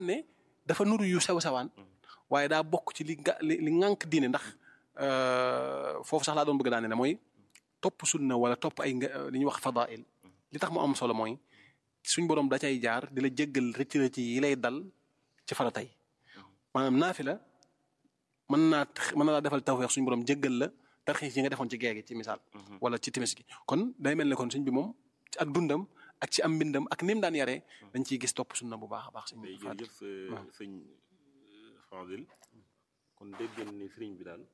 ne dafa nuru yu sew sewaan waaye daa bokk ci li nga li li ŋànk diine ndax foofu sax laa doon bëgg daane ne mooy topp sunna wala topp ay nga li ñuy wax fadail li tax mu am solo mooy suñ borom da cay jaar di la jéggal rëcc rëcc yi lay dal ci faratay maanaam naafila mën naa mën na laa defal tawfeex suñu borom jéggal la tarxiis yi nga defoon ci geegi ci misaal wala ci timis gi kon day mel ne kon suñ bi moom ci ak dundam ak ci am mbindam ak ni mu daan yaree dañ ciy gis topp sunna bu baax a baax. day jërëjëf sëñ Fadil kon dégg ngeen ni sëriñ bi daal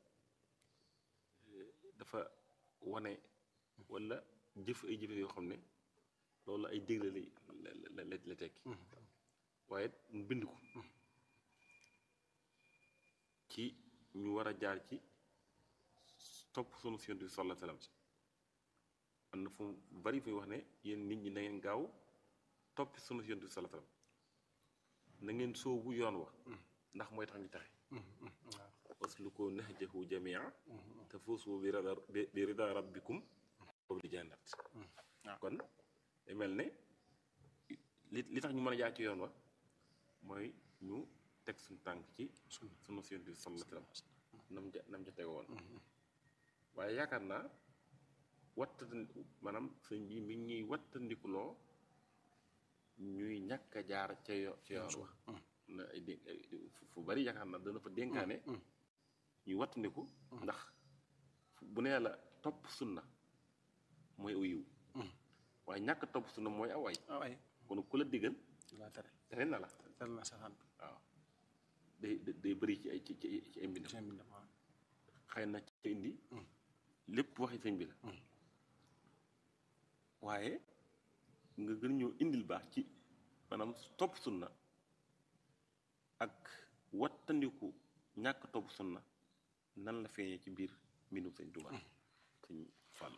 dafa wane wala jëf ay jëfe yoo xam ne loolu ay dégle la la la tekki waaye mu bind ko ci ñu war a jaar ci topp sunu Yonent bi sallallahu alayhi wa sallam am na fu bari fu wax ne yéen nit ñi na ngeen gaaw topp sunu Yonent bi sallallahu alayhi wa sallam na ngeen soobu yoon wa ndax mooy tax ñu taxe wasluku nahjahu jamia tafuusu bi rida bi rida rabbikum boobu di jannat kon day mel ne li li tax ñu mën a jaar ci yoon wa mooy ñu teg suñu tànk ci sunu Yonent bi sallallahu alayhi wa sallam nam ja nam ja tege woon waaye yaakaar naa wattandi maanaam sëñ bi mi ngi ñuy wattandikuloo ñuy ñàkk a jaar ca yo ca yoon wa na ay dé fu bari yaakaar naa dana fa dénkaane ñuy wattandiku ndax bu nee la topp sunna mooy aw yiw waaye ñàkk topp sunna mooy aw ay kon ku la diggal tere na la waaw day day bëri ci ay ci ci ay mbindam xëy na ci indi lépp waxi sëñ bi la waaye nga gën ñoo indil baax ci maanaam topp sunna ak wattandiku ñàkk topp sunna nan la feeñee ci biir mbindum sëñ Tuubaa sëñ Fall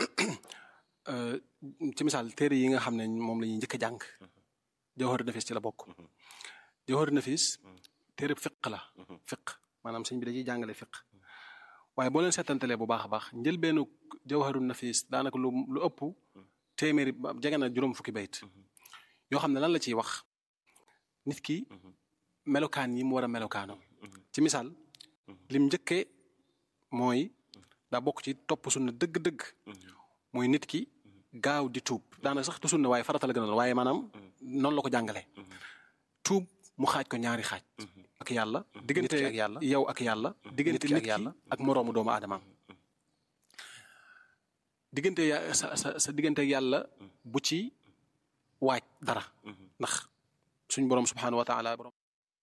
ci misaal téere yi nga xam ne moom la ñuy njëkk a jàng Jawharu Nafis ci la bokk Jawharu Nafis téere fiq la fiq maanaam sëñ bi dañuy jàngale fiq waaye boo leen seetantalee bu baax a baax njëlbeenu Jawharu Nafis daanaka lu lu ëpp téeméeri jege na juróom fukki bayt yoo xam ne lan la ciy wax nit ki melokaan yi mu war a melokaanoo ci misaal lim njëkkee mooy daa bokk ci topp sunna dëgg-dëgg mooy nit ki gaaw di tuub daanaka sax du sunna waaye farata la gënal waaye maanaam noonu la ko jàngalee tuub mu xaaj ko ñaari xaaj ak yàlla diggante ak yàlla yow ak yàlla diggante nit ak yàlla ak moroomu doomu aadamaam diggante ya sa sa sa diggante ak yàlla bu ci waaj dara ndax suñ boroom subxanahu wa taala boroom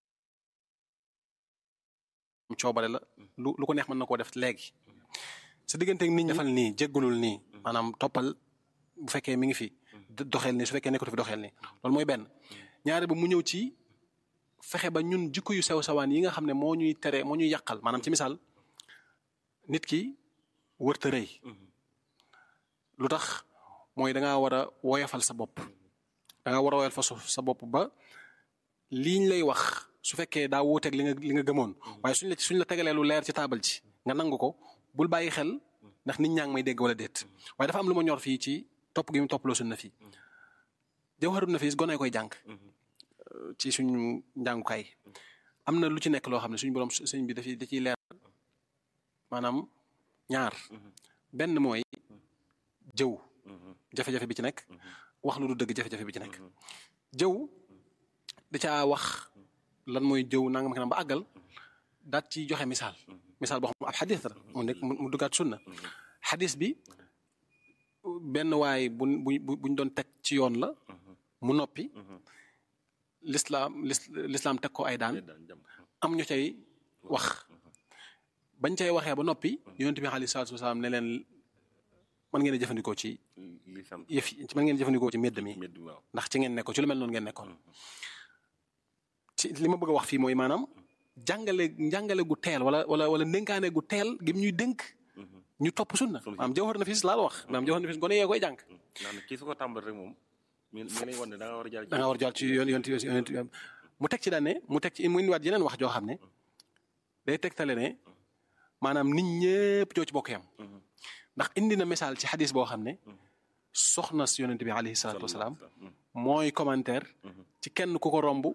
coobare la lu lu ko neex mën na koo def léegi sa diggante ak nit ñi defal nii jéggulul nii maanaam toppal bu fekkee mi ngi fi doxeel nii su fekkee nekkatu fi doxeel nii loolu mooy benn ñaare ba mu ñëw ci fexe ba ñun jikko yu sew sawaan yi nga xam ne moo ñuy tere moo ñuy yàqal maanaam ci misaal nit ki wërta rëy lu tax mooy da ngaa war a woyofal sa bopp da ngaa war a woyofal sa bopp ba liñ lay wax su fekkee daa wuuteeg li nga li nga gëmoon waaye suñ la suñ la tegalee lu leer ci taabal ci nga nangu ko bul bàyyi xel ndax nit ñaa ngi may dégg wala déet waaye dafa am lu ma ñor fii ci topp gi mu toppaloo suñ na fii Jawharu Nafis gone koy jàng ci suñu njàngukaay am na lu ci nekk loo xam ne suñu borom sëñ bi dafiy da ciy leer maanaam ñaar benn mooy jëw jafe-jafe bi ci nekk wax lu du dëgg jafe-jafe bi ci nekk jëw da caa wax lan mooy jëw nangam kanam ba àggal daat ci joxe misaal misaal boo xam ab xadis la mu nekk mu duggaat sunna xadis bi benn waay bu bu buñ doon teg ci yoon la mu noppi lislaam lislaam teg ko ay daan am ñu cay wax bañ cay waxee ba noppi yonent bi alayhi salaatu wasalaam ne leen mën ngeen a jëfandikoo ci yëf yi mën ngeen a jëfandikoo ci mbedd mi ndax ci ngeen nekkoon ci lu mel noonu ngeen nekkoon ci li ma bëgg a wax fii mooy maanaam jàngale njàngale gu teel wala wala wala ndénkaane gu teel gi ñuy dénk ñu topp sunna maanaam Jawharu Nafis laa la wax maanaam Jawharu Nafis gone yee koy jàng kii su ko tàmbal rek moom mi ngi lay wan ne da nga war a jaar da nga war a jaar ci yoon yoon mu teg ci daan ne mu teg ci mu indiwaat yeneen wax joo xam ne day tegtale ne maanaam nit ñëpp ñoo ci bokk yam ndax indi na misaal ci xadis boo xam ne soxna si yonent bi alayhi salaatu wasalaam mooy commentaire ci kenn ku ko romb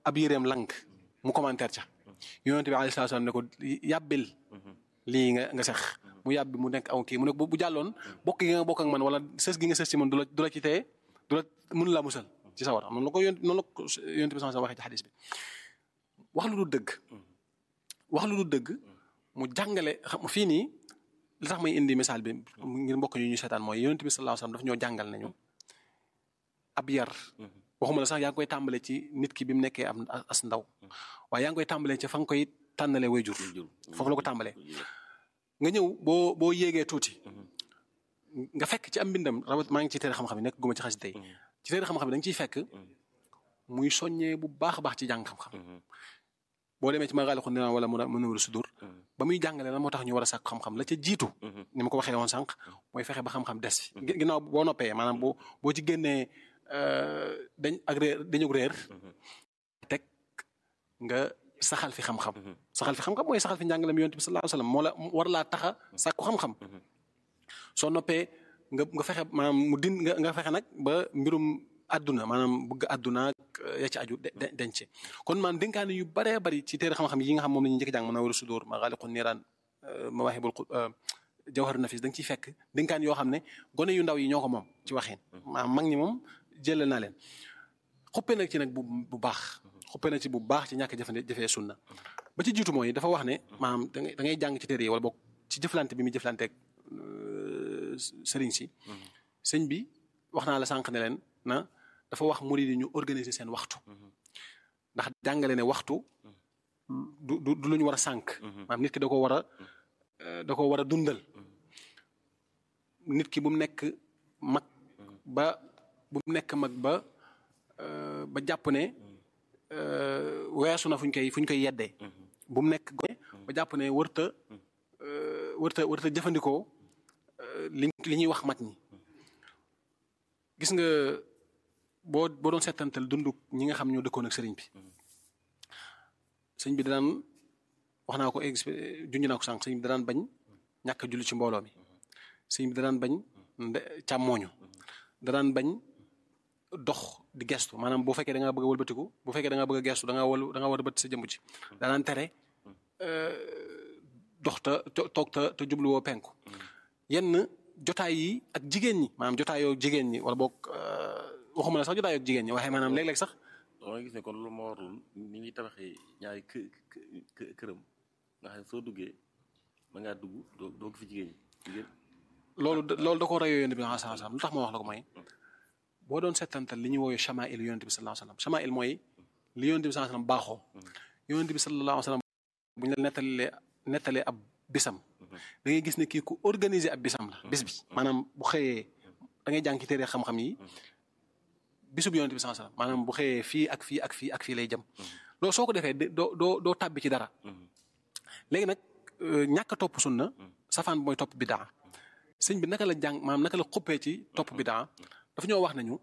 ab yéreem lank mu commentaire ca yonent bi alayhi salaam ne ko yàbbil lii nga nga sex mu yàbbi mu nekk aw kii mu ne bu jàlloon bokk gi nga bokk ak man wala sës gi nga sës ci man du la du la ci teye du la mënu laa musal ci sawara noonu la ko yonent noonu la ko yonent bi sallallahu waxee ci xadis bi wax lu du dëgg wax lu du dëgg mu jàngale xam fii nii li tax may indi misaal bi ngir mbokk ñu ñu seetaan mooy yonent bi sallallahu alayhi wasallam daf ñoo jàngal nañu ab yar waxuma la sax yaa ngi koy tàmbale ci nit ki bi mu nekkee am as ndaw waaye yaa ngi koy tàmbalee ci fa nga koy tànnalee way jur foofu la ko tàmbalee nga ñëw boo boo yéegee tuuti nga fekk ci am mbindam rawat maa ngi ci téere xam-xam yi nekk guma ci xas tey ci téere xam-xam yi da nga ciy fekk muy soññee bu baax a baax ci jàng xam-xam boo demee ci magaali xu naan wala mu mënawul sudur ba muy jàngale lan moo tax ñu war a sàkk xam-xam la ca jiitu ni ma ko waxee woon sànq mooy fexe ba xam-xam des fi ginnaaw boo noppee maanaam boo boo ci génnee dañ ak réer dañu réer teg nga saxal fi xam-xam saxal fi xam-xam mooy saxal fi njàngalem yonent bi sallallahu alayhi wasallam moo la war laa taxa sàkku xam-xam soo noppee nga nga fexe maanaam mu din nga nga fexe nag ba mbirum àdduna maanaam bëgg àdduna ya ci aju denc kon man dénkaane yu baree bari ci téere xam-xam yi nga xam moom la ñuy njëkk jàng Munawwirus Sudur Maghâliqun Nîrân Mawâhibul Jawharun Nafis da nga ciy fekk dénkaan yoo xam ne gone yu ndaw yi ñoo ko moom ci waxin maanaam mag ñi moom jëlal naa leen xuppe nag ci nag bu bu baax xuppe na ci bu baax ci ñàkk jëfande jëfee sunna ba ci jiitu mooy dafa wax ne maanaam da ngay da ngay jàng ci téere yi wala boog ci jëflante bi muy jëflanteeg sëriñ si sëñ bi wax naa la sànq ne leen na dafa wax murid yi ñu organiser seen waxtu ndax jàngale ne waxtu du du du lu ñu war a sànq maanaam nit ki da ko war a da ko war a dundal nit ki bu mu nekk mag ba bu mu nekk mag ba ba jàpp ne weesu na fu ñu koy fu ñu koy yeddee bu mu nekk gone ba jàpp ne wërta wërta wërta jëfandikoo li li ñuy wax mag ñi gis nga boo boo doon seetantal dundu ñi nga xam ñoo dëkkoon ak sëriñ bi sëñ bi daan wax naa ko exp junj naa ko sànq sëñ bi daan bañ ñàkk a julli ci mbooloo mi sëñ bi daan bañ càmmooñu daan bañ dox di gestu maanaam boo fekkee da ngaa bëgg a wëlbatiku bu fekkee da ngaa bëgg a gestu da ngaa wal da ngaa war a bët sa jëmb ci daan tere dox ta toog ta te jubluwoo penku yenn jotaay yi ak jigéen ñi maanaam jotaayoo jigéen ñi wala boog waxuma la sax jotaayoo ak jigéen ñi waaye maanaam léeg-léeg sax. dama gis ne kon lu ma warul ni ñuy tabaxee ñaari kë kë këram nga xam ne soo duggee ma ngaa dugg doo doo fi jigéen ñi. loolu loolu da koo reyoo yonent bi sallallahu alayhi wasallam lu tax ma wax la ko mooy boo doon settantal li ñuy woowee chamail yonent bi sallallahu alayhi wasallam chamail mooy li yonent bi sallallahu alayhi wasallam baaxoo. yonent bi sallallahu alayhi wasallam bu ñu la nettalee nettalee ab bisam. da ngay gis ne kii ku organiser ab bisam la bis bi maanaam bu xëyee da ngay jàng ci téere xam-xam yi bisub yonent bi sallallahu alayhi wasallam maanaam bu xëyee fii ak fii ak fii ak fii lay jëm loolu soo ko defee doo doo doo tàbbi ci dara léegi nag ñàkk a topp sunna safaan bi mooy topp bidaa sëñ bi naka la jàng maanaam naka la xuppee ci topp bidaa dafa ñoo wax nañu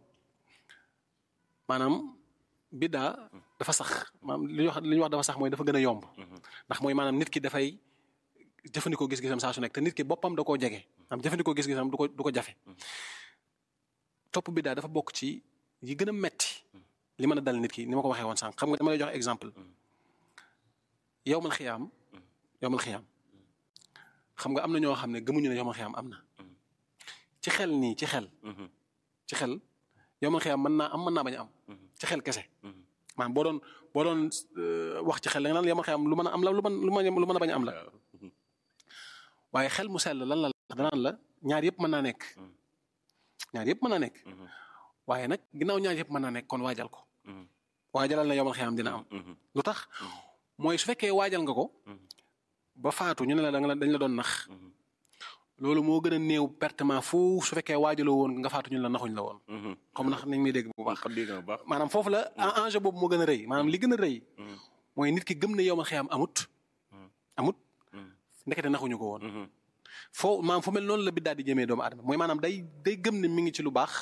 maanaam bidaa dafa sax maanaam li ñuy wax li ñuy wax dafa sax mooy dafa gën a yomb ndax mooy maanaam nit ki dafay jëfandikoo gis-gisam saa su nekk te nit ki boppam da koo jege am jëfandikoo gis-gisam du ko du ko jafe topp bidaa dafa bokk ci yi gën a metti li mën a dal nit ki ni ma ko waxee woon sànq xam nga dama lay jox exemple yowmal xiyaam yowmal xiyaam xam nga am na ñoo xam ne gëmuñu ne yowmal xiyaam am na ci xel nii ci xel ci xel yowmal xiyaam mën naa am mën naa bañ a am ci xel kese maanaam boo doon boo doon wax ci xel da nga naan yowmal xiyaam lu mën a am la lu mën lu mën a bañ a am la waaye xel mu sell lan la danaan la ñaar yëpp mën naa nekk ñaar yëpp mën naa nekk waaye nag ginnaaw ñaar yëpp mën naa nekk kon waajal ko waajalal na yomal xiyaam dina am lu tax mooy su fekkee waajal nga ko ba faatu ñu ne la da nga dañ la doon nax loolu moo gën a néew pertement foofu su fekkee waajaloo woon nga faatu ñu ne la naxuñ la woon comme nax nañ may dégg bu baax maanaam foofu la enjeu boobu moo gën a rëy maanaam li gën a rëy mooy nit ki gëm ne yomal xiyaam amut amut ndekete naxuñu ko woon foo maanaam fu mel noonu la biddaa di jëmee doomu aadama mooy maanaam day day gëm ne mi ngi ci lu baax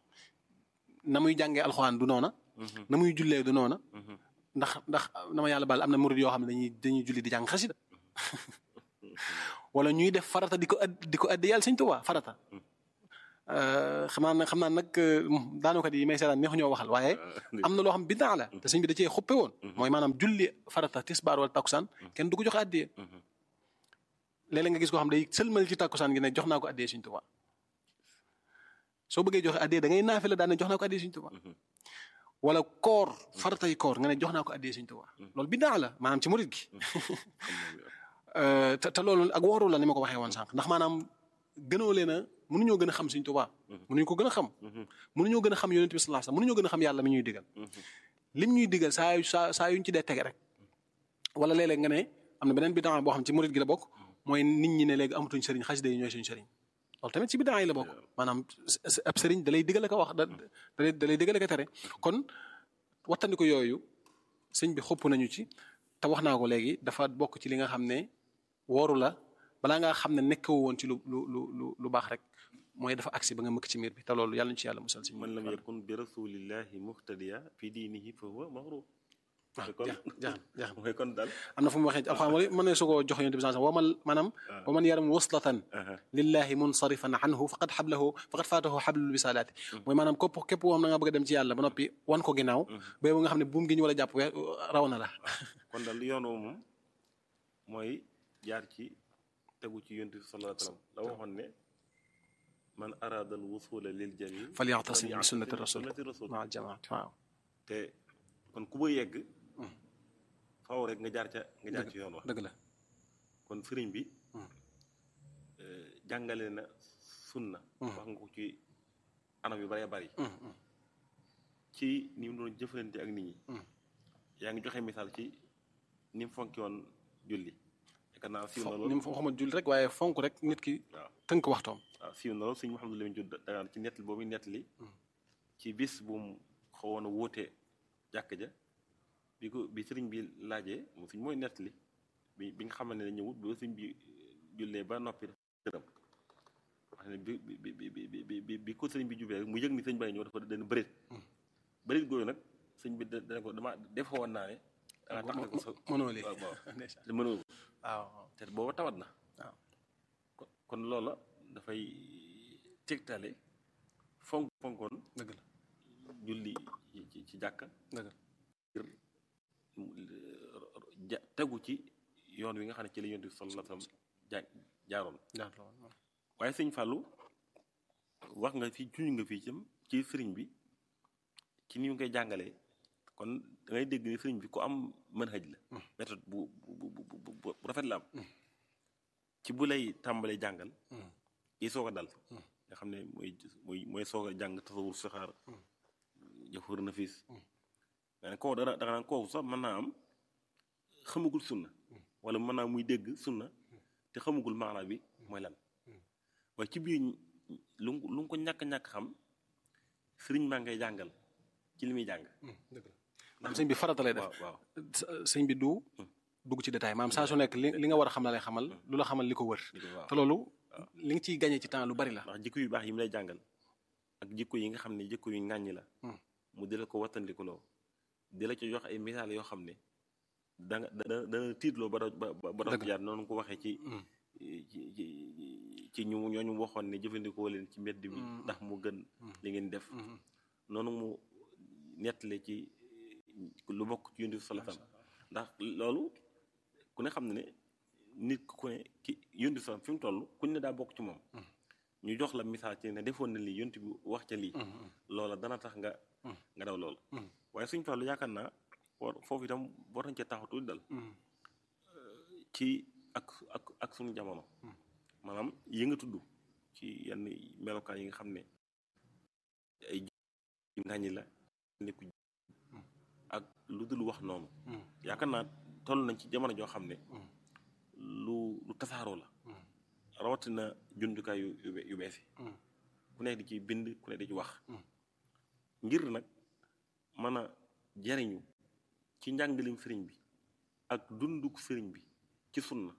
na muy jàngee alxuraan du noona na muy jullee du noona ndax ndax dama yàlla baal am na murid yoo xam ne dañuy dañuy julli di jàng xasida wala ñuy def farata di ko di ko addi yàlla Sëñ Tuubaa farata xam naa nag xam naa nag daanukat yi may seetaan neexu ñoo waxal waaye am na loo xam bidaa la te sëñ bi da cee xuppe woon mooy maanaam julli farata tisbaar wala takkusaan kenn du ko joxe addiyee léeg-léeg nga gis koo xam day sëlmal ci takkusaan gi ne jox naa ko addiyee Sëñ Tuubaa soo bëggee joxe addiyee da ngay naafi la daan ne jox naa ko addiyee Sëñ Tuubaa wala koor faratay koor nga ne jox naa ko addiyee Sëñ Tuubaa loolu bidaa la maanaam ci murit gi te te loolu ak wooru la ni ma ko waxee woon sànq ndax maanaam gënoo leen a mënuñoo gën a xam Sëñ Tuubaa mënuñu ko gën a xam mënuñoo gën a xam yonent bi sallallahu alayhi wasallam mënuñoo gën a xam yàlla mi ñuy digal lim ñuy digal saa yu saa saa yuñ ci dee tege rek wala léeg-léeg nga ne am na beneen bidaa boo xam ci murit gi la bokk mooy nit ñi ne léegi amatuñ sëriñ xasida yi ñooy suñu sëriñ loolu tamit ci bidaa yi la bokk maanaam ab sëriñ da lay digal ko wax da da lay digal ko tere kon wattandi ko yooyu sëñ bi xopp nañu ci te wax naa ko léegi dafa bokk ci li nga xam ne wooru la balaa ngaa xam ne nekkoo woon ci lu lu lu lu baax rek mooy dafa agsi ba nga mëkk ci miir bi te loolu yàlla ñu ci yàlla musal si man lam yakun bi rasulillahi muhtadiya fi diinihi fa huwa maghrur kon jax jax mooy kon daal am na fu mu waxee alxuraan wala mën ne su ko jox yonent bi sallallahu alayhi wasallam waman maanaam wa man yaram waslatan lillahi munsarifan anhu faqad xablahu faqad faatahu xablul bisalaati mooy maanaam képp képp koo xam na nga bëgg a dem ci yàlla ba noppi wan ko ginnaaw ba nga xam ne buum gi ñu war a jàpp raw na la kon daal yoon woo moom mooy jaar ci tegu ci yonent bi sallallahu alayhi wasallam la waxoon ne man arada al wusula lil jamil falyatasim bi sunnati rasul ma al jamaat waaw te kon ku ba yegg faaw rek nga jaar ca nga jaar ci yoon wax dëgg la kon sëriñ bi jàngale na sunna wax nga ko ci anam yu bëree bëri ci ni mu doon jëfalante ak nit ñi yaa ngi joxe misaal ci ni mu fonki woon julli yaakaar naa siiw na lool ni mu waxuma julli rek waaye fonk rek nit ki waaw tënk waxtoom waaw siiw na lool sëñ Mouhamadou Lamine Diop dagaan ci nettali boobu nettali ci bis bu mu xawoon a wóote jàkk ja bi ko bi sëriñ bi laajee mu suñ mooy nettali bi bi nga xamante ne ñëwut ba sëriñ bi jullee ba noppi dërëm wax ne bi bi bi bi bi ko sëriñ bi jubee rek mu yëg ni sëñ bay ñëw dafa dana bëreet bëreet gooyu nag sëñ bi dana ko dama def woon naa ne danga tax ko sa mënoo lii waaw waaw te mënoo ko waaw te booba tawat na waaw kon loola dafay tegtale fonk fonkoon dëgg la julli ci ci jàkka dëgg la ja tegu ci yoon wi nga xam ne ci la yonent bi sallallahu alayhi wasallam ja jaaroon jaar la woon waaye sëñ Fallou wax nga fi juñ nga fii cam ci sëriñ bi ci ni ñu koy jàngalee kon da ngay dégg ni sëriñ bi ku am manhaj la méthode bu bu bu bu rafet la am ci bu lay tàmbalee jàngal yi soog a dal nga xam ne mooy mooy mooy soog a jàng tasawur saxaar jafur nafis nga ne koo dana danga naan kooku sax mën naa am xamagul sunna wala mën naa muy dégg sunna te xamagul maanaa bi mooy lan waaye ci biir lu lu nga ko ñàkk-ñàkk xam sëriñ maa ngay jàngal ci li muy jàng dëgg la maanaam sëñ bi farata lay def waaw waaw sëñ bi du dugg ci détail maanaam saa su nekk li li nga war a xam la lay xamal lu la xamal li ko wër waaw te loolu li nga ciy gañee ci temps lu bari la ndax jikko yu baax yi mu lay jàngal ak jikko yi nga xam ne jikko yu ŋàññi la mu di la ko wattandikuloo di la ci jox ay misaal yoo xam ne da nga da dana tiitloo ba ba ba dox jaar noonu ko waxee ci ci ci ci ñu ñooñu waxoon ne jëfandikoo leen ci mbedd mi ndax mu gën li ngeen def noonu mu nettale ci lu bokk ci yonent bi sallallahu alayhi wasallam ndax loolu ku ne xam ne ne nit ku ne ki yonent bi sallallahu fi mu toll ku ne daa bokk ci moom ñu jox la misaal ci ne defoon na lii yonent bi wax ca lii loola dana tax nga nga daw loolu waaye suñ fàllu yaakaar naa war foofu itam war nañ ca taxaw tuuti dal ci ak ak ak suñu jamono maanaam yi nga tudd ci yenn melokaan yi nga xam ne ay ngàññi la nekku ak lu dul wax noonu yaakaar naa toll nañ ci jamono joo xam ne lu lu tasaaroo la rawatina jumtukaay yu yu bees yi ku nekk di ci bind ku nekk di ci wax ngir nag mën a jariñu ci njàngalim sëriñ bi ak dunduk sëriñ bi ci sunna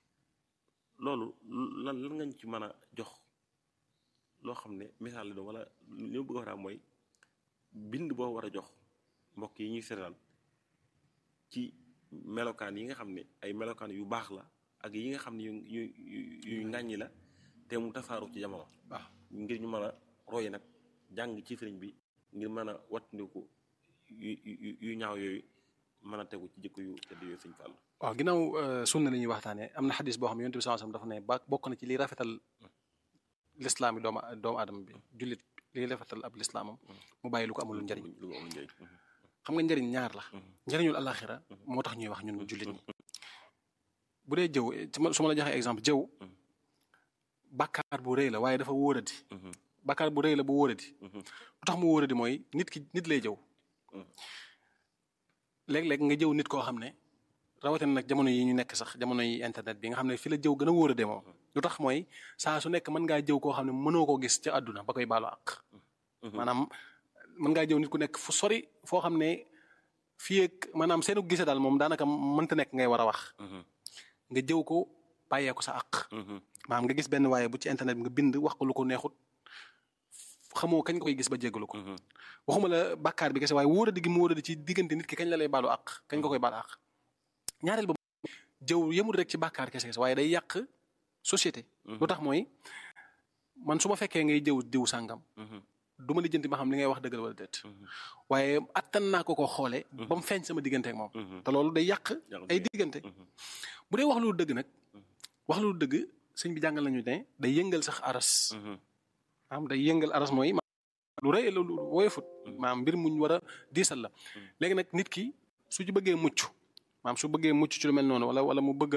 loolu lan lan ngañ ci mën a jox loo xam ne misaal la doon wala li ma bëgg a wax daal mooy bind boo war a jox mbokk yi ñuy seetaan ci melokaan yi nga xam ne ay melokaan yu baax la ak yi nga xam ne yu yu yu ŋàññi la te mu tasaaru ci jamono waaw ngir ñu mën a roy nag jàng ci sëriñ bi ngir mën a wattandiku yu yu yu ñaaw yooyu mën a tegu ci jikko yu tedd yooyu sëñ Fall waaw ginnaaw sunna li ñuy waxtaanee am na xadis boo xam ne yonent bi sallallahu alayhi wasallam dafa ne ba bokk na ci liy rafetal lislaam yi doomu doomu aadama bi jullit liy rafetal ab lislaamam mu bàyyi lu ko amul njariñ lu ko amul njëriñ xam nga njariñ ñaar la njariñul alaxira moo tax ñuy wax ñun jullit ñi bu dee jëw su ma su ma la joxee exemple jëw bàkkaar bu rëy la waaye dafa wóoradi bàkkaar bu rëy la bu wóoradi lu tax mu wóoradi mooy nit ki nit lay jëw léeg-léeg nga jëw nit koo xam ne rawatina nag jamono yi ñu nekk sax jamono yi internet bi nga xam ne fi la jëw gën a wóoradee moom lu tax mooy saa su nekk mën ngaa jëw koo xam ne mënoo koo gis ca àdduna ba koy baalu àq maanaam mën ngaa jëw nit ku nekk fu sori foo xam ne fii ak maanaam seenu gise daal moom daanaka mënta nekk ngay war a wax nga jëw ko bàyyee ko sa àq maanaam nga gis benn waaye bu ci internet bi nga bind wax ko lu ko neexut xamoo kañ nga koy gis ba jéggalu ko waxuma la bàkkaar bi kese waaye wóoradi gi mu wóoradi ci diggante nit ki kañ la lay baalu àq kañ nga koy baalu àq ñaareel ba jëw yemul rek ci bàkkaar kese kese waaye day yàq société lu tax mooy man su ma fekkee ngay jëw diw sàngam du ma lijjanti ma xam li ngay wax dëggal wala déet waaye attan naa ko ko xoole ba mu feeñ sama diggante ak moom te loolu day yàq ay diggante bu dee wax lu dëgg nag wax lu dëgg sëñ bi jàngal nañu ne day yëngal sax aras maanaam day yëngal aras mooy lu rëy lu woyofut maanaam mbir muñ war a diisal la léegi nag nit ki su ci bëggee mucc maanaam su bëggee mucc ci lu mel noonu wala wala mu bëgg a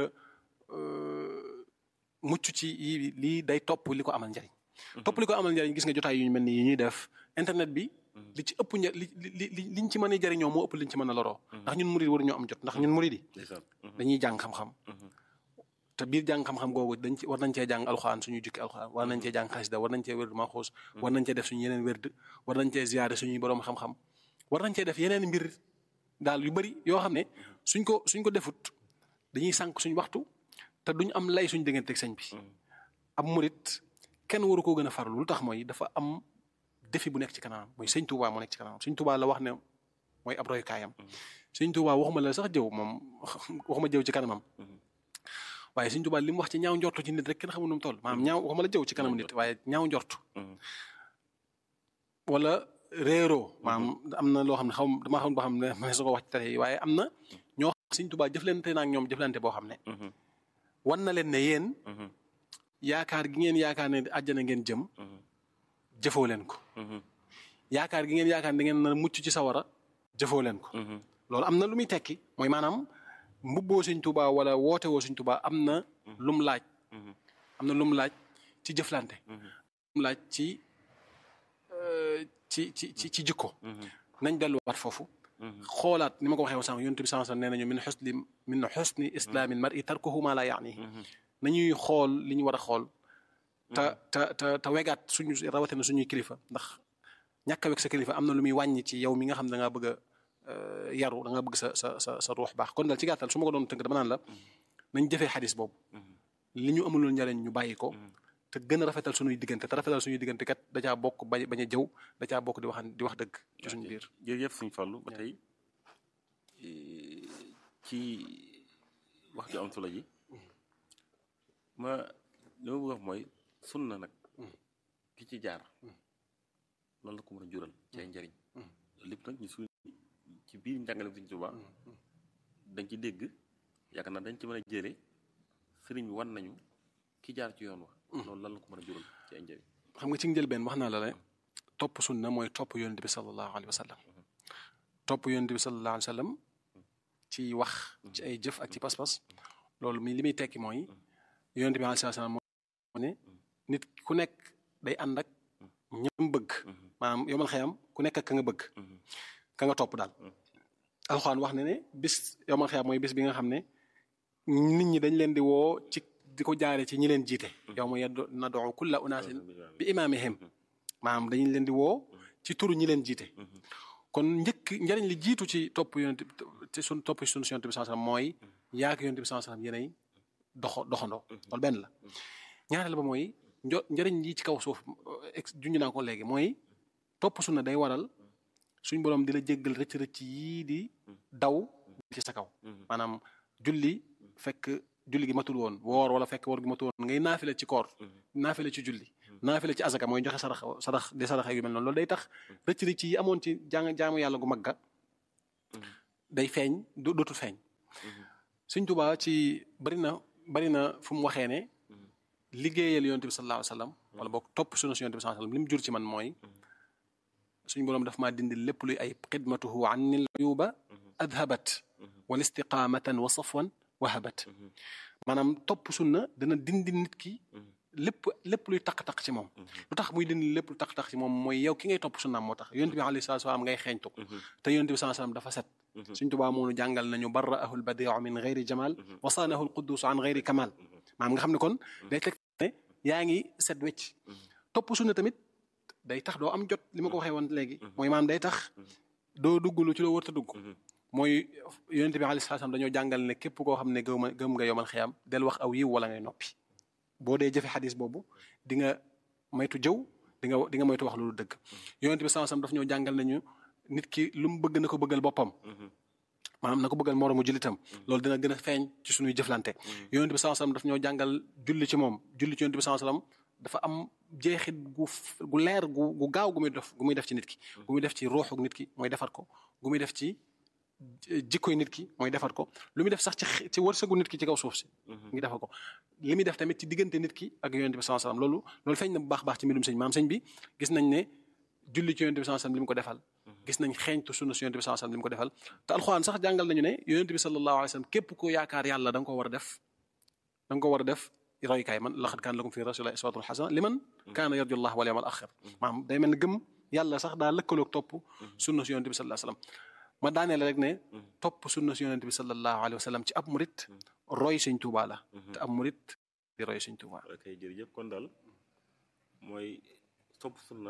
mucc ci yi lii day topp li ko amal njariñ topp li ko amal njariñ gis nga jotaay yu ñu mel ni yi ñuy def internet bi li ci ëpp nja li li li liñ ci mën a jariñoo moo ëpp liñ ci mën a loroo ndax ñun murid waruñoo am jot ndax ñun murid yi dañuy jàng xam-xam te biir jàng xam-xam googu dañ ci war nañ cee jàng alxuraan suñuy jukki alxuraan war nañ cee jàng xasida war nañ cee wérdu maxuus war nañ cee def suñu yeneen wérd war nañ cee ziyaare suñuy boroom xam-xam war nañ cee def yeneen mbir daal yu bari yoo xam ne suñ ko suñ ko defut dañuy sànq suñ waxtu te duñ am lay suñ diggante ak sëñ bi ab murit kenn waru koo gën a farlu lu tax mooy dafa am défi bu nekk ci kanamam mooy sëñ Touba moo nekk ci kanamam sëñ Touba la wax ne mooy ab royukaayam sëñ Touba waxuma la sax jëw moom waxuma jëw ci kanamam waaye sëñ Touba li mu wax ci ñaaw njortu ci nit rek kenn xamul nu mu toll maanaam ñaaw waxuma la jëw ci kanam nit waaye ñaaw njortu wala réeroo maanaam am na loo xam ne xaw dama xam boo xam ne ma su ko wax ci télé yi waaye am na ñoo xam sëñ Touba jëflante naa ak ñoom jëflante boo xam ne wan na leen ne yéen yaakaar gi ngeen yaakaar ne àjjana ngeen jëm jëfoo leen ko yaakaar gi ngeen yaakaar ne da ngeen na mucc ci sawara jëfoo leen ko loolu am na lu muy tekki mooy maanaam mbubboo Sëñ Tuubaa wala woote woo Sëñ Tuubaa am na lum laaj am na lum laaj ci jëflante lum laaj ci ci ci ci ci jikko nañ delluwaat foofu xoolaat ni ma ko waxee sànq yonent bi sànq nee nañu min xusni min xusni islaamil mar'i tarkuhu ma la yaanihi nañuy xool li ñu war a xool te te te te wegaat suñu rawatina suñuy kilifa ndax ñàkk a weg sa kilifa am na lu muy wàññi ci yow mi nga xam ne da ngaa bëgg a yaru da nga bëgg sa sa sa sa ruux baax kon daal ci gàttal su ma ko doon tënk dama naan la nañ jëfee xadis boobu li ñu amulul njariñ ñu bàyyi ko te gën a rafetal suñuy diggante te rafetal suñuy diggante kat da caa bokk bañ bañ a jëw da caa bokk di wax di wax dëgg ci suñu biir jërëjëf suñu fàllu ba tey ci wax ju am solo ji ma li ma bëgg wax mooy sunna nag ki ci jaar loolu la ko mën a jural ci ay njariñ lépp nag ñu suñ ci biir njàngale Sëriñ Tuubaa dañ ci dégg yaakaar naa dañ ci mën a jële sëriñ bi wan nañu ki jaar ci yoon wa loolu lan la ko mën a jural ci ay njariñ xam nga ci njëlbeen wax naa la la topp sunna mooy topp yonent bi sallallahu alayhi wa sallam topp yonent bi sallallahu alayhi wa sallam ci wax ci ay jëf ak ci pas-pas loolu mi li muy tekki mooy yonent bi alayhi salaam moo ne nit ku nekk day ànd ak ñam bëgg maanaam yomal xëyam ku nekk ak ka nga bëgg ka nga topp daal alxuraan wax ne ne bis yomal xëyam mooy bis bi nga xam ne nit ñi dañ leen di woo ci di ko jaare ci ñi leen jiite yow ma nad'u kulla unaasin bi imaamihim maanaam dañu leen di woo ci turu ñi leen jiite kon njëkk njariñ li jiitu ci topp yonent ci sun topp sunu yonent bi sallallahu alayhi wasallam mooy yaak yonent bi sallallahu alayhi wasallam yéenay doxo doxandoo loolu benn la ñaareel ba mooy njo njariñ yi ci kaw suuf junj naa ko léegi mooy topp sunna day waral suñ borom di la jéggal rëcc rëcc yii di daw ci sa kaw maanaam julli fekk julli gi matul woon woor wala fekk woor gi matul woon ngay naafile ci koor naafile ci julli naafile ci azaka mooy joxe sarax sarax di sarax yu mel noonu loolu day tax rëcc rëcc yi amoon ci jàng jaamu yàlla gu magga day feeñ du dootul feeñ Sëñ Tuubaa ci bari na bari na fu mu waxee ne liggéeyal yonent bi sallallahu alayhi wa sallam wala boog topp sunu si yonent bi sallallahu alayhi wa sallam li mu jur ci man mooy suñ boroom daf maa dindi lépp luy ay xidmatuhu anni uyuba adhabat wal istiqamatan wa safwan wahabat maanaam topp sunna dana dindi nit ki lépp lépp luy taq-taq ci moom lu tax muy dindi lépp lu taq-taq ci moom mooy yow ki ngay topp sunnaam moo tax yonent bi alayhi salaatu salaam ngay xeeñtu te yonent bi sallallahu alayhi wasallam dafa set suñ tubaa moonu jàngal nañu barra'ahu al-badi'u min ghayri jamal wa saanahu al-quddus an ghayri kamal maanaam nga xam ne kon day teg ne yaa ngi set wecc topp sunna tamit day tax doo am jot li ma ko waxee woon léegi mooy maanaam day tax doo dugg lu ci loo wërta dugg mooy yonent bi alayhi salaam dañoo jàngal ne képp koo xam ne gëm gëm nga yomal xiyam del wax aw yiw wala ngay noppi boo dee jëfe xadis boobu di nga moytu jëw di nga di nga moytu wax loolu dëgg yonent bi sallallahu alayhi wasallam daf ñoo jàngal nañu nit ki lu mu bëgg na ko bëggal boppam maanaam na ko bëggal moroomu jullitam loolu dina gën a feeñ ci suñuy jëflante yonent bi sallallahu alayhi wasallam daf ñoo jàngal julli ci moom julli ci yonent bi sallallahu alayhi wasallam dafa am jeexit gu gu leer gu gu gaaw gu muy def gu muy def ci nit ki gu muy def ci ruuxu nit ki mooy defar ko gu muy def ci jikkoy nit ki mooy defar ko lu muy def sax ci ci wërsëgu nit ki ci kaw suuf si ngi defar ko li muy def tamit ci diggante nit ki ak yonent bi sallallahu alayhi wasallam loolu loolu feeñ na bu baax baax ci mbirum sëñ maam sëñ bi gis nañ ne julli ci yonent bi sallallahu alayhi wasallam li mu ko defal gis nañ xeeñtu sunna si yonent bi sallallahu alayhi wasallam li mu ko defal te alxuraan sax jàngal nañu ne yonent bi sallallahu alayhi wasallam képp ko yaakaar yàlla da nga ko war a def da nga ko war a def roykaay man laqad kaana lakum fi rasulillahi uswatun hasana liman kaana yarju allah wal yawmal axir maanaam day mel ne gëm yàlla sax daa lëkkaloog topp sunna si yonent bi sallallahu alayhi wasallam ma daaneel rek ne topp sunna si yonent bi sallallahu alayhi wasallam ci ab murit roy sëñ Tuubaa la te ab murit di roy sëñ Tuubaa ok jërëjëf kon daal mooy topp sunna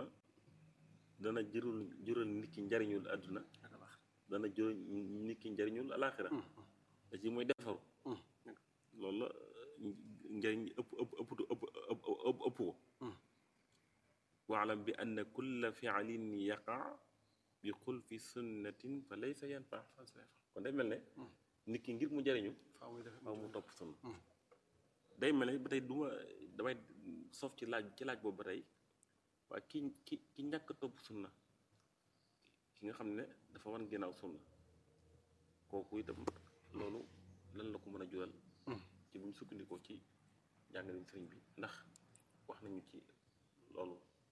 dana jërul jural nit ki njariñul àdduna dana jural nit ki njariñul alaxira da ci mooy defaru loolu la njariñ ëpp ëpp ëpp ëpp ëpp ko waalam bi anna kulla fi'lin yaqa bi xul fi sunnatin fa laysa yanfa kon day mel ne nit ki ngir mu jariñu faaw mu topp sunna day mel ne ba tey duma damay sof ci laaj ci laaj boobu ba tey waaye ki ki ki ñàkk topp sunna ki nga xam ne dafa wan ginnaaw sunna kooku itam loolu lan la ko mën a jural ci buñ sukkandikoo ci jàngalin sëriñ bi ndax wax nañu ci loolu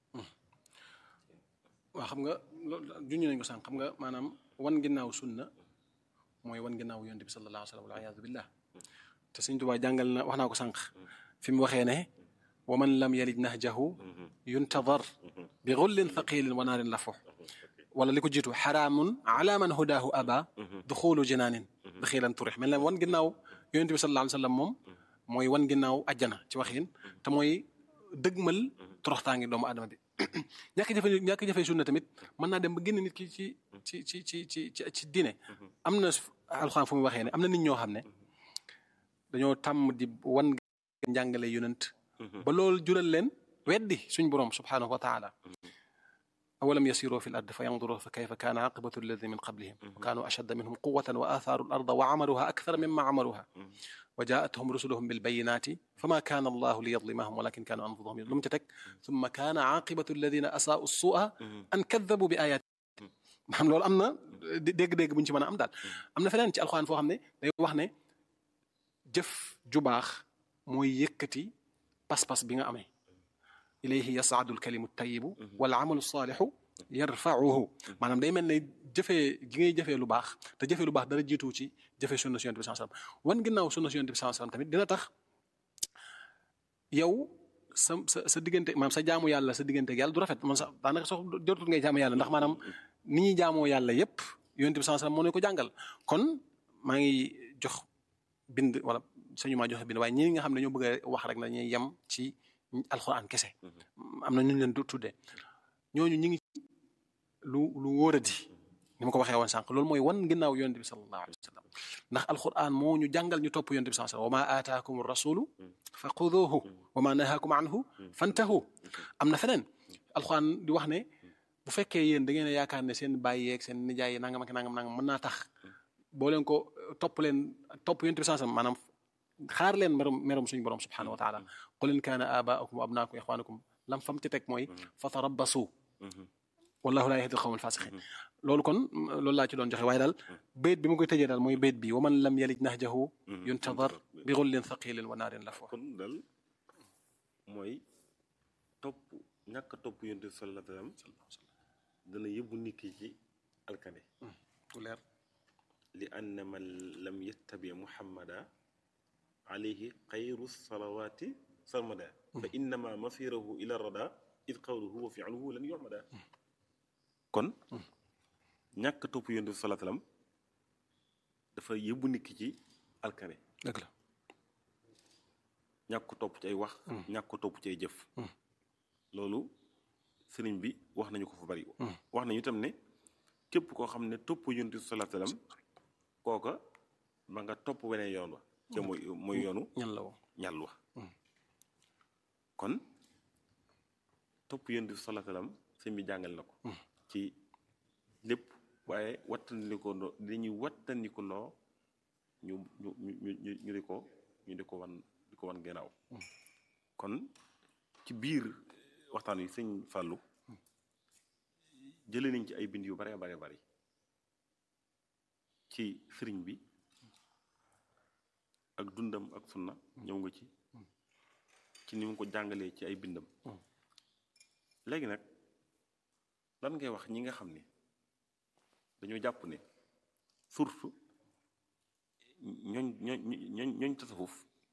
waaw xam nga loolu juñu nañ ko sànq xam nga maanaam wan ginnaaw sunna mooy wan ginnaaw yonent bi sallallahu alayhi wa sallam wal iyaadu billah te Sëriñ Tuubaa jàngal na wax naa ko sànq fi mu waxee ne wa man lam yalij nahjahu yuntadar bi gullin thaqilin wa naarin lafux wala li ko jiitu xaraamun ala man hudaahu aba duxulu jinaanin daxilan turix mel ne wan ginnaaw yonent bi sallallahu alayhi wa sallam moom mooy wan ginnaaw ajjana ci waxin te mooy dëgmal toroxtaangi doomu adama bi ñàkk jafe ñàkk jafe sunna tamit mën naa dem ba génn nit ki ci ci ci ci ci ci ci diine am na alxuraan fu mu waxee ne am na nit ñoo xam ne dañoo tàmm di wan njàngale yonent ba loolu jural leen weddi suñ boroom subhanahu wa taala awalam yasiru fi l ard fa yanduru fa kayfa kaana aqibatu alladina min qablihim wa kaanu ashadda minhum quwatan wa athaaru al arda wa amaluha akthara mimma amaluha wa jaatuhum rusuluhum bilbayinati fama kaana allahu liyadlimahum walakin kaanu anfusahum lu mu ca teg summa kaana aqibatu alladina asaau sua an kaddabu bi ayati maanaam loolu am na dégg-dégg bu ñu ci mën a am daal am na feneen ci alxuraan foo xam ne day wax ne jëf ju baax mooy yëkkati pas-pas bi nga amee ilayhi yasaadu alkalimu tayibu wal amalu saalixu yarfauhu maanaam day mel ne jëfee gi ngay jëfee lu baax te jëfee lu baax dara jiitu ci jëfee sunna si yonent bi sallallahu alayhi wasallam wan ginnaaw sunna si yonent bi sallallahu alayhi wasallam tamit dina tax yow sa sa sa diggante maanaam sa jaamu yàlla sa diggante ak yàlla du rafet man sax daanaka sax jotul ngay jaamu yàlla ndax maanaam ni ñuy jaamoo yàlla yépp yonent bi sallallahu alayhi wasallam moo ne ko jàngal kon maa ngi jox bind wala sañu maa joxe bind waaye ñi nga xam ne ñoo bëgg a wax rek na ñuy yem ci alxuraan kese am na ñu leen du tuddee ñooñu ñi ngi lu lu wóoradi ni ma ko waxee woon sànq loolu mooy wan ginnaaw yonent bi sallallahu alayhi wa sallam ndax alxuraan moo ñu jàngal ñu topp yonent bi sallallahu alayhi wa sallam wa ma aataakum rasulu fa xuduuhu wa ma nahaakum anhu fantahu am na feneen alxuraan di wax ne bu fekkee yéen da ngeen a yaakaar ne seen bàyyi yeeg seen nijaay yi nangam ak nangam nangam mën naa tax boo leen ko topp leen topp yonent bi sallallahu alayhi wa sallam maanaam xaar leen merum merum suñu borom subhanahu wa taala qul in kaana abaakum wa abnaakum wa ixwaanukum lam fam ci teg mooy fa tarabbasu wallahu laa yahdi alqawma alfasiqin loolu kon loolu laa ci doon joxe waaye daal bayt bi ma koy tëjee daal mooy bayt bi wa man lam yalij nahjahu yuntadar bi gullin thaqilin wa naarin lafwa kon dal mooy topp ñàkk a topp yonent bi sallallahu alayhi wa sallam dana yóbbu nit ki ci alkane ku leer li anna man lam yattabi muhammada alayhi xayru salawaati sarmada fa innama masirahu ila rada id qawluhu wa fi'luhu lan yuhmada kon ñàkk a topp yonent bi sallallahu alayhi wa sallam dafa yóbbu nit ki ci alkane dëgg la ñàkk ko topp ci ay wax ñàkk ko topp ci ay jëf loolu sëriñ bi wax nañu ko fa bari wax nañu itam ne képp koo xam ne topp yonent bi sallallahu alayhi wasallam kooka ma nga topp weneen yoon wa te mooy mooy yoonu ñan la woo ñàll wa kon topp yonent bi sallallahu alayhi wasallam sëñ bi jàngal na ko ci lépp waaye wattandiko loo dañuy wattandiko loo ñu ñu ñu ñu ñu di ko ñu di ko wan di ko wan gannaaw kon ci biir waxtaan wi sëñ Fallou jëlee nañ ci ay bind yu bare bare bari ci sëriñ bi ak dundam ak sunna ñëw nga ci ci ni mu ko jàngalee ci ay bindam léegi nag lan ngay wax ñi nga xam ne dañoo jàpp ne surtout ñooñ ñooñ ñooñ ñooñ tasawuf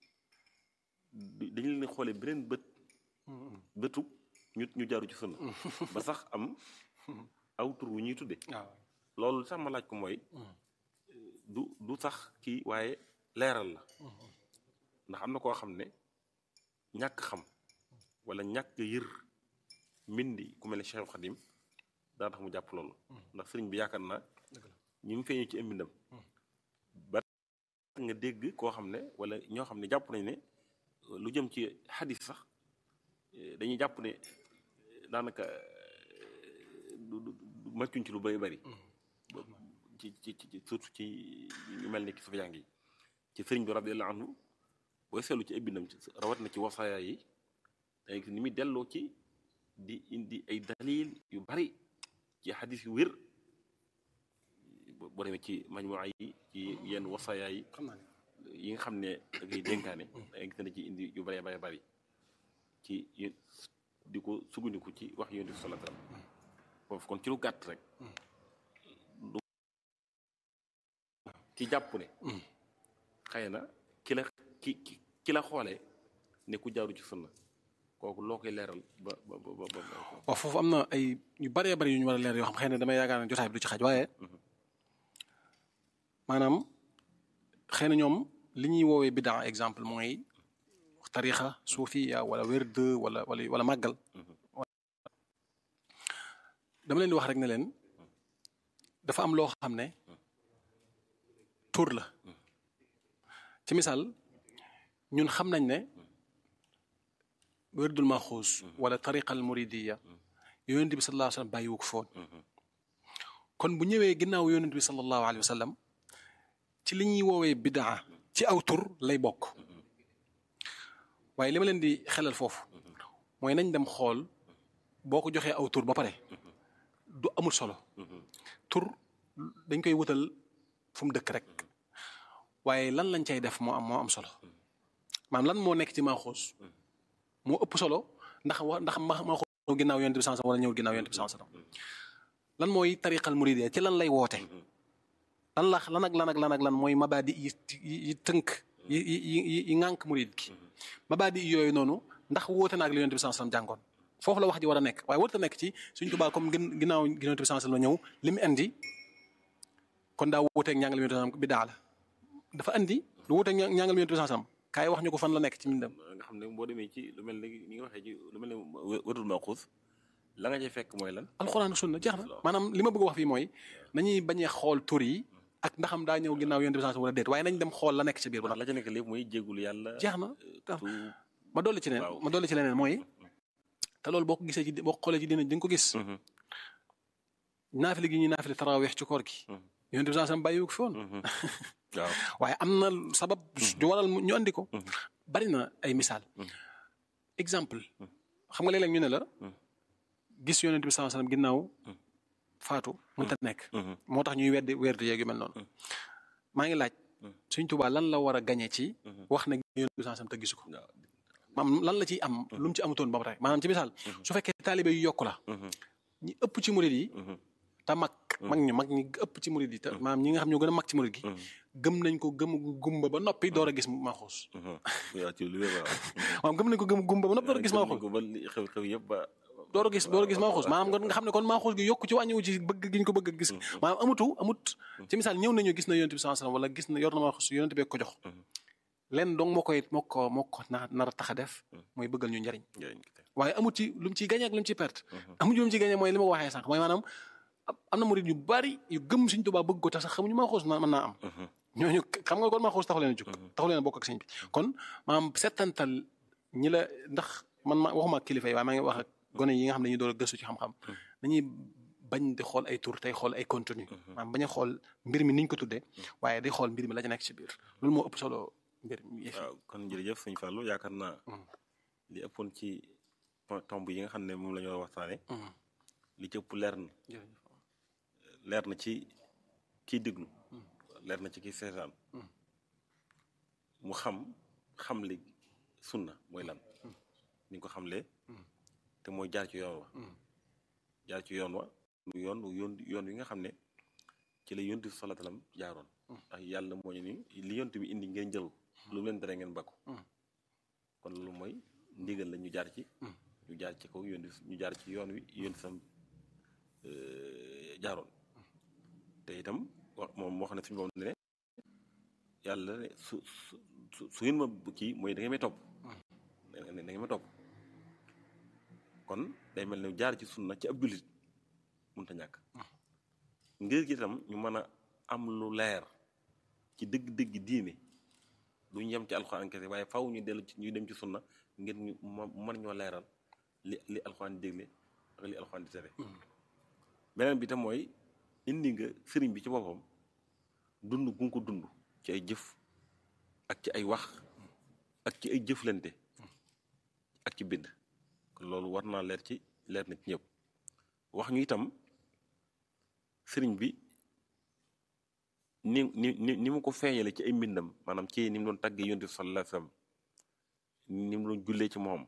dañu leen xoolee beneen bët bëtu ñu ñu jaaru ci sunna ba sax am aw tur wu ñuy tudde waaw loolu sax ma laaj ko mooy du du sax kii waaye leeral la ndax am na koo xam ne ñàkk xam wala ñàkk yër mbindi ku mel ne Cheikh Khadim daa tax mu jàpp loolu ndax sëriñ bi yaakaar naa ñi mu feeñu ci ay mbindam ba nga dégg koo xam ne wala ñoo xam ne jàpp nañ ne lu jëm ci xadis sax dañuy jàpp ne daanaka du du màccuñ ci lu bari bari ci ci ci surtout ci ñu mel ni ki sufa jàng yi ci sëriñ bi radiyallahu anhu booy seetlu ci ay bindam rawat na ci wasaaya yi dangay gis ni muy delloo ci di indi ay dalil yu bari ci xadis yu wér boo demee ci majmuwa yi ci yenn wasaaya yi xam naa ne yi nga xam ne da ngay dénkaane dangay gis ne ci indi yu bari bari bari ci di ko sukkandiku ci wax yonent bi sallallahu alayhi wasallam foofu kon ci lu gàtt rek du ki jàpp ne xëy na ki la ki ki ki la xoolee ne ku jaaru ci sunna kooku loo koy leeral ba ba ba ba waaw foofu am na ay yu bëree bëri yu ñu war a leer yoo xam xëy na damay yaakaar ne jotaay bi du ci xaj waaye maanaam xëy na ñoom li ñuy woowee bidaa exemple mooy tarixa suufiya wala werd wala wala wala màggal dama leen di wax rek ne leen dafa am loo xam ne tur la ci misaal ñun xam nañ ne werdul maxuus wala tariqa al muridiya yonent bi sallallahu alayhi wa sallam bàyyiwu ko foon kon bu ñëwee ginnaaw yonent bi sallallahu alayhi wa sallam ci li ñuy woowee bidaa ci aw tur lay bokk waaye li ma leen di xelal foofu mooy nañ dem xool boo ko joxee aw tur ba pare du amul solo tur dañ koy wutal fu mu dëkk rek waaye lan lañ cay def moo am moo am solo maanaam lan moo nekk ci maaxuus moo ëpp solo ndax wa ndax ma maaxuus ginnaaw yonent bi sallallahu alayhi wasallam wala ñëw ginnaaw yonent bi sallallahu alayhi wasallam lan mooy tariqal muridiyya ci lan lay woote lan la lan ak lan ak lan ak lan mooy mabaadi yi yi tënk yi yi yi yi ŋànk murid gi mabaadi yooyu noonu ndax woote na ak li yonent bi sallallahu alayhi wasallam jàngoon foofu la wax ji war a nekk waaye warut a nekk ci suñ Tuubaa comme gin ginnaaw yonent bi sallallahu alayhi wasallam ñëw li mu indi kon daa wuuteeg ñàngal yonent bi sallallahu alayhi wasallam bidaa la dafa andi lu wuuteeg ñàngal yonent bi sallallahu alayhi wasallam kaay wax ñu ko fan la nekk ci mbindam nga xam ne boo demee ci lu mel ne ni nga waxee ci lu mel ne wërul maxuus la nga cay fekk mooy lan alxuraan sunna jeex na maanaam li ma bëgg a wax fii mooy nañuy bañee xool tur yi ak ndaxam daa ñëw ginnaaw yonent bi sallallahu alayhi wasallam wala déet waaye nañ dem xool la nekk ci biir bu ndax la ca nekk lépp mooy jéggul yàlla jeex na tu ma dolli ci leen ma dolli ci leneen mooy te loolu boo ko gisee ci boo ko xoolee ci dina di nga ko gis naafile gi ñuy naafile taraweex ci koor gi yonent bi sallallahu alayhi wasallam bàyyiwu ko fi woon waaw waaye am na sabab ju waral mu- ñu andi ko bari na ay misaal exemple xam nga léeg-léeg ñu ne la gis yonent bi sallallahu alayhi wasallam ginnaaw faatu mënta nekk moo tax ñuy weddi weddi yeeg yu mel noonu maa ngi laaj Sëñ Tuubaa lan la war a gañe ci wax na yonent bi sallallahu alayhi wasallam te gisu ko waaw maanaam lan la ciy am lu mu ci amutoon ba pare maanaam ci misaal su fekkee taalibe yu yokku la ñi ëpp ci murid yi te mag mag ñu mag ñi ëpp ci murid yi te maanaam ñi nga xam ñoo gën a mag ci murid gi gëm nañ ko gëm gumba ba noppi door a gis maaxuus waaw ci lu wér waaw maanaam gëm nañ ko gëm gumba ba noppi door a gis maaxuus ko ba li xew xew yëpp ba door a gis door a gis maaxuus maanaam nga nga xam ne kon maaxuus gi yokku ci wàññiwu ci bëgg gi ñu ko bëgg a gis maanaam amutu amut ci misaal ñëw nañu gis na yonent bi sallallahu alayhi wasallam wala gis na yor na maaxuus yonent bee ko jox leen donc moo koy moo ko moo ko na nar a tax a def mooy bëggal ñu njariñ njëriñ ki tey waaye amut ci lu mu ciy gañe ak lu mu ciy perte amut lu mu ciy gañe mooy li ma ko waxee sànq mooy maanaam am- am na murid yu bari yu gëm Sëñ Tuubaa bëgg ko tax sax xamuñu maaxuus na mën naa am ñooñu xam nga kon maaxuus taxu leen a jóg taxu leen a bokk ak sëñ bi kon maanaam settantal ñi la ndax man ma waxuma ak kilifa yi waaye maa ngi wax ak gone yi nga xam ne dañuy door a gëstu ci xam-xam dañuy bañ di xool ay tur tey xool ay contenu maanaam bañ a xool mbir mi niñ ko tuddee waaye di xool mbir mi la ca nekk ci biir loolu moo ëpp solo mbir mi yëf yi. waaw kon jërëjëf sëñ Fallou yaakaar naa li ëppoon ci po- tomb yi nga xam ne moom la ñu war a waxtaane li ci ëpp leer na jërëjëf. leer na ci kiy déglu leer na ci kiy seetaan mu xam xam li sunna mooy lan ni nga ko xamlee te mooy jaar ci yoon wa jaar ci yoon wa mu yoon yoon yoon wi nga xam ne ci la yontu sallallahu alayhi wasallam jaaroon ndax yàlla moo ñu ni li yontu bi indi ngeen jël lu mu leen tere ngeen bakku kon loolu mooy ndigal la ñu jaar ci ñu jaar ci kaw yoon ñu jaar ci yoon wi yoon sam jaaroon te itam wax moom moo xam ne suñu borom ne yàlla ne su su su su ngeen ma kii mooy da ngeen may topp da ngeen da ngeen ma topp kon day mel ne jaar ci sunna ci ab jullit mënut a ñàkk ngir gi itam ñu mën a am lu leer ci dëgg-dëgg diine duñ yem ci alxuraan kese waaye faw ñu dellu ci ñu dem ci sunna ngir ñu mën ñoo leeral li li alxuraan di dégle ak li alxuraan di tere beneen bi tam mooy indi nga sëriñ bi ci boppam dund gu nga ko dund ci ay jëf ak ci ay wax ak ci ay jëflante ak ci bind kon loolu war naa leer ci leer na ci ñëpp wax ñu itam sëriñ bi ni ni ni ni mu ko feeñale ci ay mbindam maanaam ci ni mu doon tàggee yonent bi sallallahu alayhi wasallam ni mu doon jullee ci moom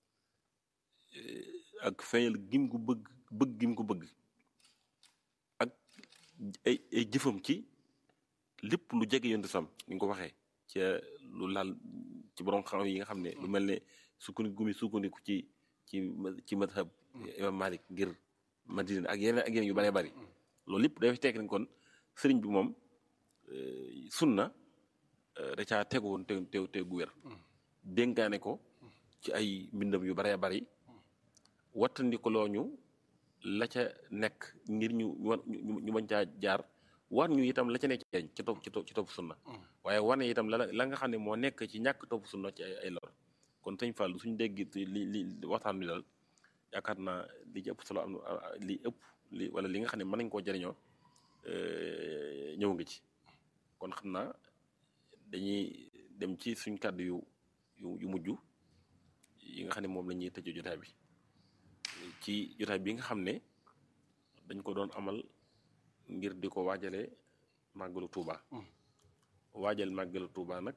ak feeñal gim ko bëgg bëgg gim ko bëgg ak ay ay jëfam ci lépp lu jege yonent sam ni nga ko waxee ci lu laal ci borom xam yi nga xam ne lu mel ne sukkandiku gumi sukkandiku ci ci ci madhab imam Malik ngir Madina ak yeneen ak yeneen yu bëree bëri loolu lépp dafay tekk ni kon sëriñ bi moom sunna da caa tegu woon te te te gu wér dénkaane ko ci ay mbindam yu bëree bëri wattandi ko loo ñu la ca nekk ngir ñu ñu ñu bañ caa jaar war ñu itam la ca nekk ci ci topp ci topp ci topp sunna waaye wane itam la la nga xam ne moo nekk ci ñàkk topp sunna ci ay ay lor kon sëñ Fallou suñu dégg li li waxtaan bi daal yaakaar naa li ci ëpp solo am li ëpp li wala li nga xam ne mën nañ koo jëriñoo ñëw nga ci kon xam naa dañuy dem ci suñ kàddu yu yu yu mujj yi nga xam ne moom la ñuy tëjee jotaay bi ci jotaay bi nga xam ne dañ ko doon amal ngir di ko waajale màggalu Tuuba waajal màggalu Tuuba nag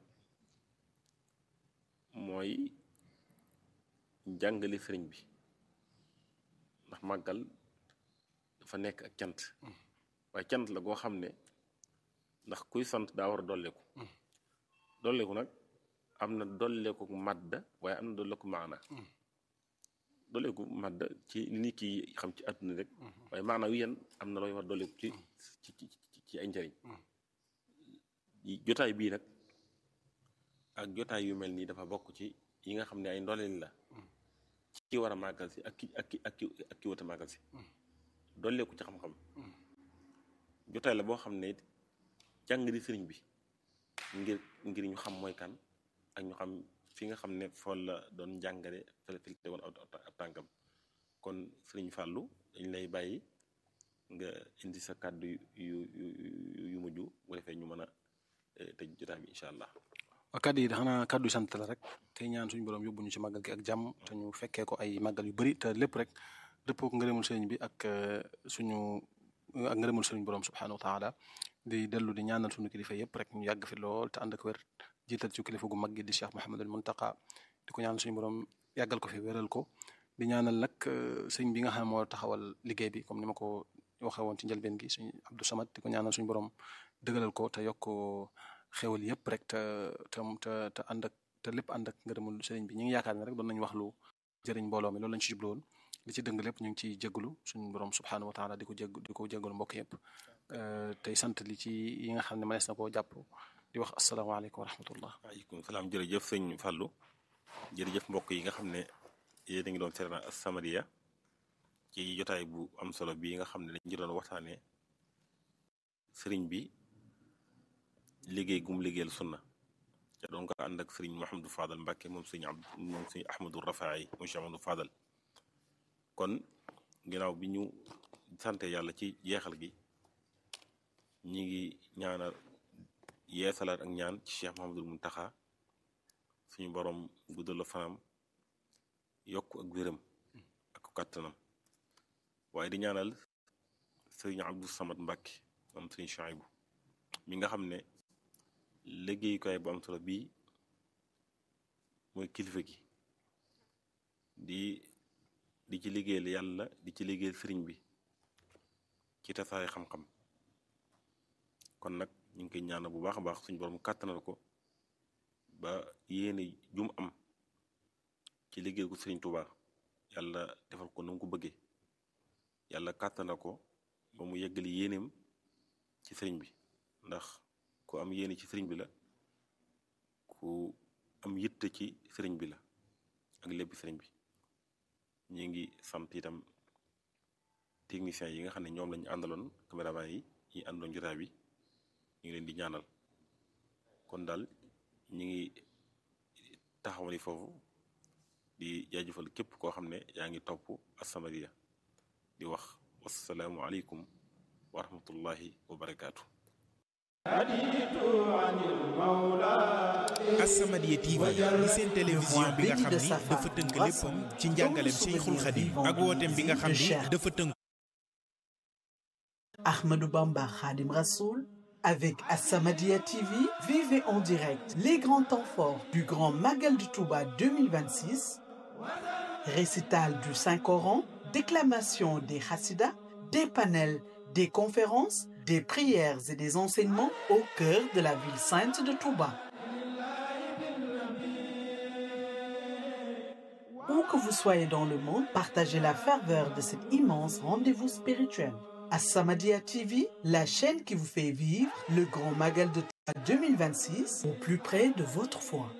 mooy jàngale sëriñ bi ndax màggal dafa nekk ak cant waaye cant la goo xam ne ndax kuy sant daa war a dolleeku dolleeku nag am na dolleeku màdda waaye am na dolleeku maana dolleeku màdda ci li nit ki xam ci àdduna rek waaye maana wi yan am na looy war dolleeku ci ci ci ci ay njëriñ jotaay bii nag ak jotaay yu mel nii dafa bokk ci yi nga xam ne ay ndolleen la ci ki war a màggal si ak ki ak ki ak ki ak ki wata màggal si dolleeku ci xam-xam jotaay la boo xam ne jàng di sëriñ bi ngir ngir ñu xam mooy kan ak ñu xam fi nga xam ne fool la doon jàngale fële fi tegoon ab tànkam kon sëriñ Fallou dañ lay bàyyi nga indi sa kàddu yu yu yu mujj bu defee ñu mën a tëj jotaay bi incha allah. waaw kàddu yi xanaa kàddu yi sant la rek tey ñaan suñu borom yóbbu ñu ci màggal gi ak jàmm te ñu fekkee ko ay màggal yu bëri te lépp rek dëppoo ko ngërëmul sëriñ bi ak suñu ak ngërëmul sëriñ borom subhanahu wa taala di dellu di ñaanal suñu kilifa yëpp rek ñu yàgg fi lool te ànd ak wér jiital ci kilifa gu mag gi di Cheikh Mouhamadul Muntaqa di ko ñaanal suñu borom yàggal ko fi wéral ko di ñaanal nag sëñ bi nga xam ne moo taxawal liggéey bi comme ni ma ko waxee woon ci njëlbeen gi suñu Abdou Samad di ko ñaanal suñu borom dëgëral ko te yokk xewal yëpp rek te te te te ànd ak te lépp ànd ak ngërëmul sëriñ bi ñu ngi yaakaar ne rek doon nañu wax lu jëriñ mbooloo mi loolu lañ ci jublu woon li ci dëng lépp ñu ngi ciy jégalu suñu borom subxanahu wa taala di ko jég di ko jégalu mbokk yëpp tey sant li ci yi nga xam ne mënees na koo jàpp di wax asalaamaaleykum wa rahmatullah. waaleykum salaam jërëjëf sëñ Fallou jërëjëf mbokk yi nga xam ne yéen a ngi doon seetaan As-Samadiyya ci jotaay bu am solo bii nga xam ne dañ ci doon waxtaanee sëriñ bi liggéey gum liggéeyal sunna te doon ko ànd ak sëriñ Mouhamadou Fadal Mbacke moom sëriñ Abd moom sëriñ Ahmadou Rafaay moom Cheikh Amadou Fadal kon ginnaaw bi ñu sante yàlla ci jeexal gi ñi ngi ñaanal yeesalaat ak ñaan ci Cheikh Mouhamadou Mountakha suñu borom guddal la fanam yokk ak wéram ak kàttanam waaye di ñaanal sëriñ Abdou Samad Mbacke moom sëriñ Chouaïbou mi nga xam ne liggéeyukaay bu am solo bii mooy kilifa gi di di ci liggéeyal yàlla di ci liggéeyal sëriñ bi ci tasaare xam-xam kon nag ñu ngi koy ñaanal bu baax a baax suñu borom kàttanal ko ba yéene jum am ci liggéey ko sëriñ Touba yàlla defal ko na mu ko bëggee yàlla kàttanal ko ba mu yeggali yéeneem ci sëriñ bi ndax ku am yéene ci sëriñ bi la ku am yitte ci sëriñ bi la ak lépp sëriñ bi ñu ngi sant itam techniciens yi nga xam ne ñoom lañu àndaloon caméraman yi ñi àndoon jotaay bi ñu ngi leen di ñaanal kon daal ñu ngi taxawali foofu di jaajëfal képp koo xam ne yaa ngi topp As-Samadiyya di wax wassalaamu aleykum wa rahmatullahi wa barakaatu. As-Samadiyya TV di seen télévision bi nga xam ni dafa tënk léppam ci njàngaleem Cheikhul Khadim ak wooteem bi nga xam ni dafa tënk Ahmadou Bamba Khadim Rassoul avec As-Samadiyya TV vivez en direct les grands temps forts du Grand Magal du Touba 2026 récital du Saint-Coran déclamation des Hassidas des panels des conférences des prières et des enseignements au cœur de la ville sainte de Touba. Où que vous soyez dans le monde, partagez la ferveur de cet immense rendez-vous spirituel. As-Samadiyya TV, la chaîne qui vous fait vivre le grand Magal de Touba 2026 au plus près de votre foi.